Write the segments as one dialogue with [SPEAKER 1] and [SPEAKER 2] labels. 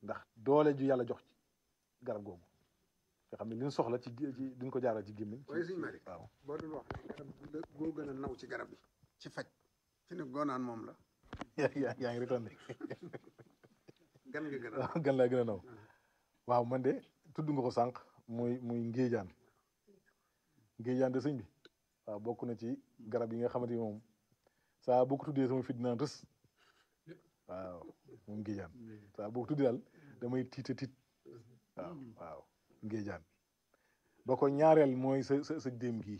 [SPEAKER 1] ndax doole ju yàlla jox ci garab googu nga xam ne li ñu soxla ci ci duñ ko jaaral ci gémmiñ
[SPEAKER 2] waaye sëñ Mari
[SPEAKER 1] waaw
[SPEAKER 2] boo doon wax ne garab bu la boo gën a naw ci garab yi ci faj fi ne goonaan moom la
[SPEAKER 1] yaa yaa yaa ngi retourné
[SPEAKER 2] gan nga gën a
[SPEAKER 1] waaw gan laa gën a naw waaw man de tudd nga ko sànq muy muy ngéejaan ngéejaan de sëñ bi waaw bokk na ci garab yi nga xamante ni moom saa boo ko tuddee sama fit dinaan rës waaw moom ngéejaan saa boo ko tuddee daal damay tiita tiit waaw waaw ngéejaan ba ko ñaareel mooy sa sa sa déem gii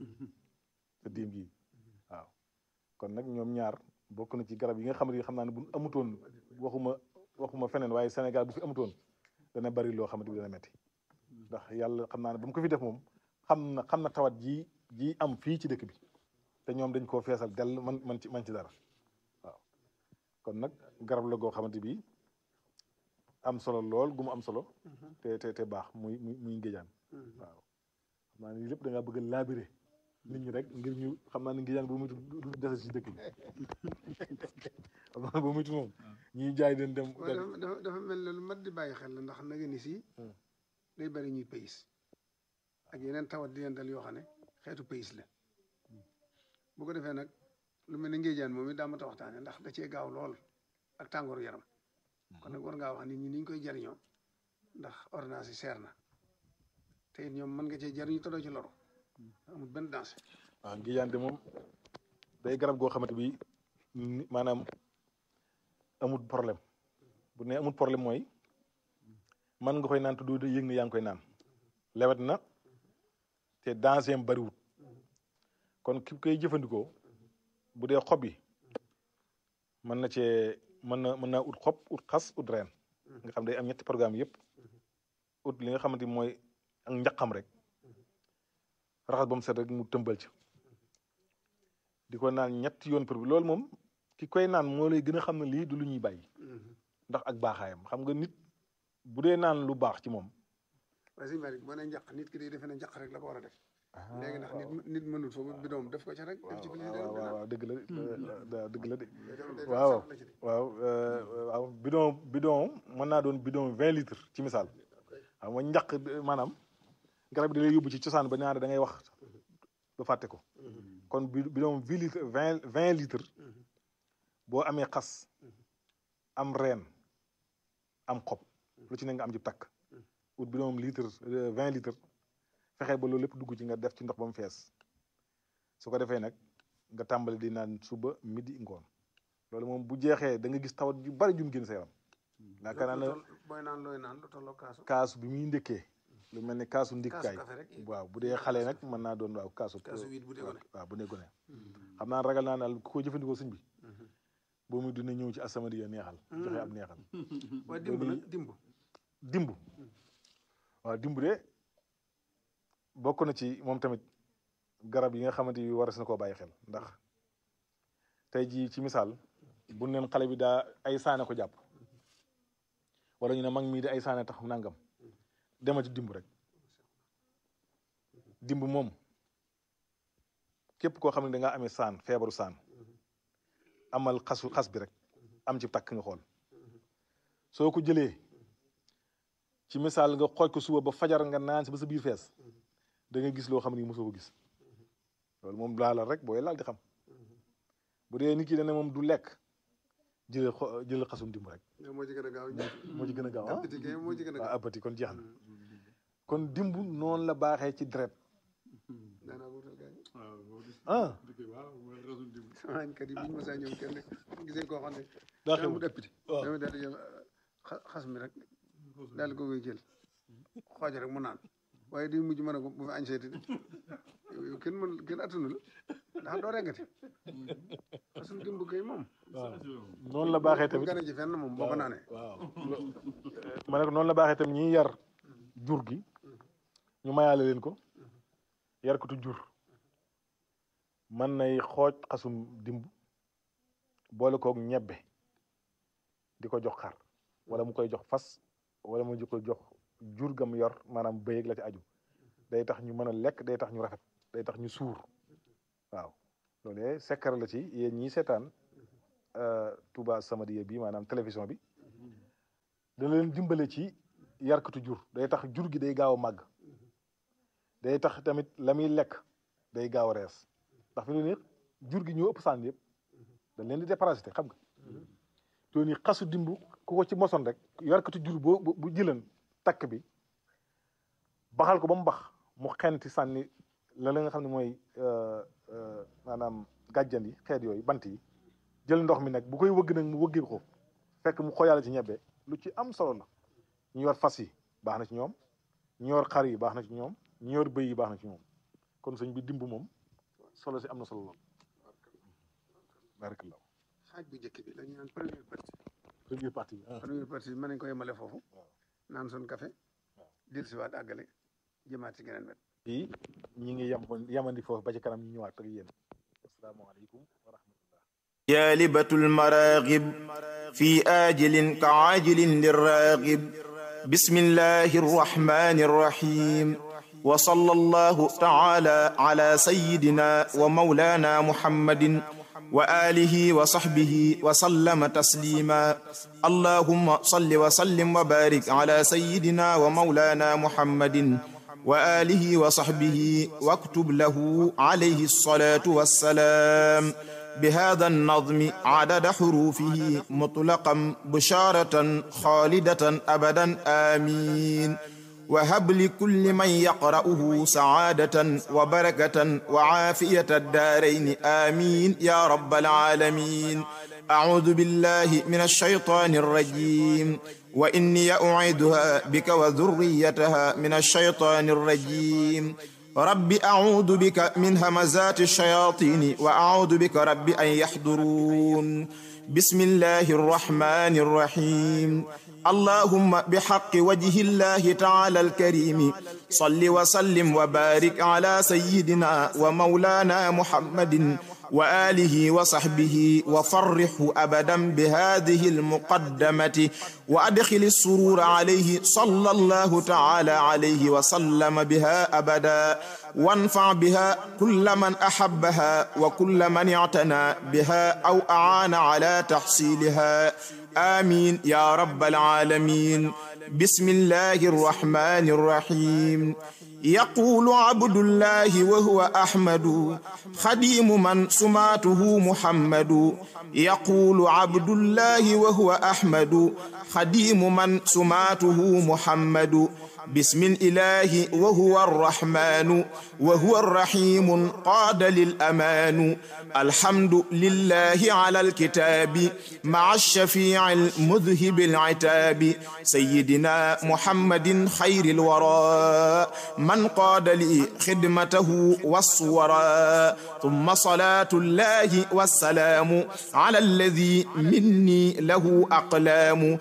[SPEAKER 1] sa déem gii waaw kon nag ñoom ñaar bokk na ci garab yi nga xamante ni xam naa ne bu amutoon waxuma waxuma feneen waaye Sénégal bu fi amutoon dana bari loo xamante bi dana metti ndax yàlla xam naa ne ba mu ko fi def moom xam na xam na tawat ji ji am fii ci dëkk bi te ñoom dañ koo feesal dell man man ci man ci dara waaw kon nag garab la goo xamante bi am solo lool gu mu am solo te te te baax muy muy muy ngéjaan waaw xam naa ne lii lépp da ngaa bëgg a laabire nit ñi rek ngir ñu xam naa ne ngéjaan bu muy du dese ci dëkk bi xam naa ne bu muy moom ñuy jaay den dem
[SPEAKER 2] waaye dafa dafa dafa mel ne lu mat di bàyyi xel la ndax nag ni si
[SPEAKER 1] Hmm.
[SPEAKER 2] day bari ñuy pays ak yeneen tawat di leen dal yoo xam ne xeetu pays la bu ko defee nag lu mel ne ngéejaan moom it daa mat a waxtaane ndax da cee gaaw lool ak tàngooru yaram kon nag war ngaa wax nit ñi ni ñu koy jariñoo ndax ordonnance yi seer na te it ñoom mën nga cee jariñu te doo ci loru amul benn danger
[SPEAKER 1] waaw ngéjaan de moom day garab goo xamante bi ni- maanaam amul problème bu ne amul problème mooy man nga koy naan te doo yëg ne yaa ngi koy naan lewet na te danger am bariwut kon ki koy jëfandikoo bu dee xob yi mën na cee mën na mën naa ut xob ut xas ut reen nga xam day am ñetti programme yëpp ut li nga xamante ni mooy ak njaqam rek raxas ba mu set rek mu tëmbal ci di ko naan ñetti yoon pour bi loolu moom ki koy naan moo lay gën a xam ne lii du lu ñuy bàyyi ndax ak baaxaayam xam nga nit bu dee naan lu baax ci moom
[SPEAKER 2] waaye sëñ Malick boo ne njaq nit ki day defe ne njaq rek la ko war a def léegi ndax nit nit mënul foofu bi doom def ko ci rek def ci
[SPEAKER 1] waaw
[SPEAKER 2] biir
[SPEAKER 1] waaw waaw waaw dëgg la de dëgg la de
[SPEAKER 2] waaw
[SPEAKER 1] waaw waaw euh, waaw bidon bidon mën naa doon bidon vingt litres ci misaal xam nga njaq maanaam garab bi da lay yóbbu ci cosaan ba ñaare da ngay wax ba fàtte ko kon bi bidon vingt litres vingt vingt litres boo amee xas am reen am xob lu ci ne nga am ci takk ut bidon litre vingt litres fexe ba loolu lépp dugg ci nga def ci ndox ba mu fees su ko defee nag nga tàmbali di naan suba midi ngoon loolu moom bu jeexee da nga gis tawat yu bari jum génn sa yaram yaakaar naa ne
[SPEAKER 2] booy naan looy naan lu tolloo kaasu
[SPEAKER 1] kaasu bi muy ndëkkee lu mel ne kaasu ndikkaay
[SPEAKER 2] kaasu café rek
[SPEAKER 1] waaw bu dee xale nag mën naa doon waaw kaasu
[SPEAKER 2] kaasu huit bu dee gone
[SPEAKER 1] waaw bu dee gone xam naa ragal naa daal ku ko jëfandikoo sëñ bi boo muy dina ñëw ci asamadi ya neexal joxe ab neexal
[SPEAKER 2] waaye dimb nag dimb
[SPEAKER 1] dimb waaw dimb de bokk na ci moom tamit garab yi nga xamante yi war na koo bàyyi xel ndax tey jii ci misaal bu neen xale bi daa ay saane ko jàpp wala ñu ne mag mii de ay saane tax nangam dema ci dimb rek dimb moom képp koo xam ne da ngaa amee saan feebaru saan amal xasu xas bi rek am ci takk nga xool soo ko jëlee ci misaal nga xooj ko suba ba fajar nga naan si ba sa biir fees da nga gis loo xam ne mosoo ko gis loolu moom laalal rek booy laal di xam bu dee nit ki dana moom du lekk jëlee xo jëlee xasum dimb rek
[SPEAKER 2] moo ci gën a gaaw
[SPEAKER 1] moo ci gën a gaaw ah
[SPEAKER 2] appétit kay moo ci gën a
[SPEAKER 1] waaw
[SPEAKER 2] gaaw
[SPEAKER 1] appétit kon jeex na kon dimb noonu la baaxee ci deret
[SPEAKER 2] daanaa wutal gars yi
[SPEAKER 1] ah
[SPEAKER 2] sama añkat yi bu ñu mësaa ñëw kenn gisee koo xam ne
[SPEAKER 1] daa
[SPEAKER 2] daa
[SPEAKER 1] xew
[SPEAKER 2] mut appétit
[SPEAKER 1] waaw
[SPEAKER 2] dama daal di jël xa- xas mi rek daal di ko koy jël xooj rek mu naan waaye di mujj mën a ko bu fi añ seeti de yow yow kenn mën kenn attunu la ndax doo reggati façon dimb kay moom
[SPEAKER 1] waaw noonu la baaxee
[SPEAKER 2] bu
[SPEAKER 1] tamit
[SPEAKER 2] gane ci fenn moom boo ko naanee
[SPEAKER 1] waaw ma ne ko noonu la baaxee tamit ñiy yar jur gi ñu mayaale leen ko yar ko tu jur mën nay xooj xasum dimb boole koog ñebbe di ko jox xar wala mu koy jox fas wala mu di ko jox jur gam yor maanaam bëyeeg la ci aju day tax ñu mën a lekk day tax ñu rafet day tax ñu suur waaw loolu sekkar la ci yéen ñii seetaan Touba Samadiyya bi maanaam télévision bi dana leen dimbale ci yarkatu jur day tax jur gi day gaaw a màgg day tax tamit la muy lekk day gaaw a rees ndax fi mu ne jur gi ñoo ëpp sànni yëpp dañ leen di déparasité xam nga te ni xasu dimbu ku ko ci mosoon rek yarkatu jur boo bu jëlan takk bi baxal ko ba mu bax mu xenti sànni la la nga xam ne mooy maanaam gàjjan yi xeet yooyu bant yi jël ndox mi nag bu koy wëgg nag mu wëggee ko fekk mu xoyaale ci ñebbe lu ci am solo la ñu yor fas yi baax na ci ñoom ñu yor xar yi baax na ci ñoom ñu yor bëy yi baax na ci ñoom kon sëñ bi dimb moom solo si am na solo lool barakallah
[SPEAKER 2] xaaj bu njëkk bi dañu naan première partie
[SPEAKER 1] première partie bi
[SPEAKER 2] première partie bi mën nañ ko yemale foofu naan suñ café dir si waat àggale jëmaat ci geneen wet
[SPEAKER 1] fii ñi ngi yem yemandi foofu ba ci kanam ñu ñëwaat ak yéen asalaamaaleykum wa rahmatullah
[SPEAKER 3] جالبة المراغب في آجل كعاجل للراغب بسم الله الرحمن الرحيم وصلى الله تعالى على سيدنا ومولانا محمد وآله وصحبه وسلم تسليما اللهم صل وسلم وبارك على سيدنا ومولانا محمد وآله وصحبه واكتب له عليه الصلاة والسلام بهذا النظم عدد حروفه مطلقا بشارة خالدة أبدا آمين وهب لكل من يقرأه سعادة وبركة وعافية الدارين آمين يا رب العالمين أعوذ بالله من الشيطان الرجيم وإني أعيدها بك وذريتها من الشيطان الرجيم رب أعوذ بك من همزات الشياطين وأعوذ بك رب أن يحضرون بسم الله الرحمن الرحيم اللهم بحق وجه الله تعالى الكريم صل وسلم وبارك على سيدنا ومولانا محمد وآله وصحبه وفرحه أبدا بهذه المقدمة وأدخل السرور عليه صلى الله تعالى عليه وسلم بها أبدا وانفع بها كل من أحبها وكل من اعتنى بها أو أعان على تحصيلها آمين يا رب العالمين بسم الله الرحمن الرحيم يقول عبد الله وهو أحمد خديم من سماته محمد يقول عبد الله وهو أحمد خديم من سماته محمد بسم الإله وهو الرحمن وهو الرحيم قاد للأمان الحمد لله على الكتاب مع الشفيع المذهب العتاب سيدنا محمد خير الورى من قاد لي خدمته والصورى ثم صلاة الله والسلام على الذي مني له أقلام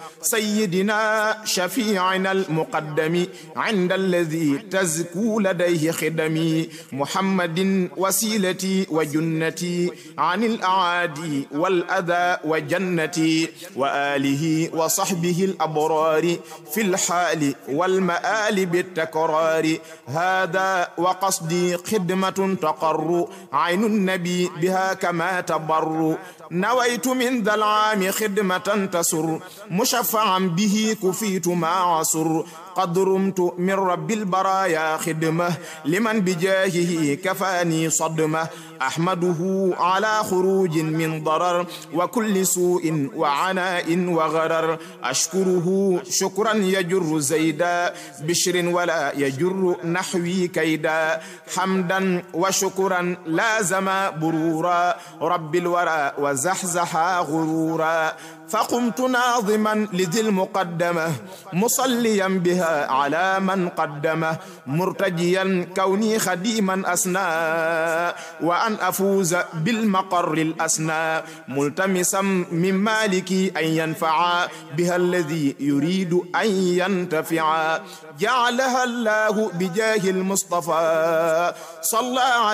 [SPEAKER 3] سيدنا شفيعنا المقدم عند الذي تزكو لديه خدمي محمد وسيلتي وجنتي عن الأعادي والأذى وجنتي وآله وصحبه الأبرار في الحال والمآل بالتكرار هذا وقصدي خدمة تقر عين النبي بها كما تبر نويت من ذا العام خدمة تسر مشفعا به كفيت ما عصر قد رمت من رب البرايا خدمة لمن بجاهه كفاني صدمة أحمده على خروج من ضرر وكل سوء وعناء وغرر أشكره شكرا يجر زيدا بشر ولا يجر نحوي كيدا حمدا وشكرا لازم برورا رب الورى وزحزحا غرورا فقمت ناظما لذي المقدمة مصليا بها على من قدمه مرتجيا كوني خديما أسنى وأن أفوز بالمقر الأسنى ملتمسا من مالكي أن ينفع بها الذي يريد أن ينتفع جعلها الله بجاه المصطفى صلى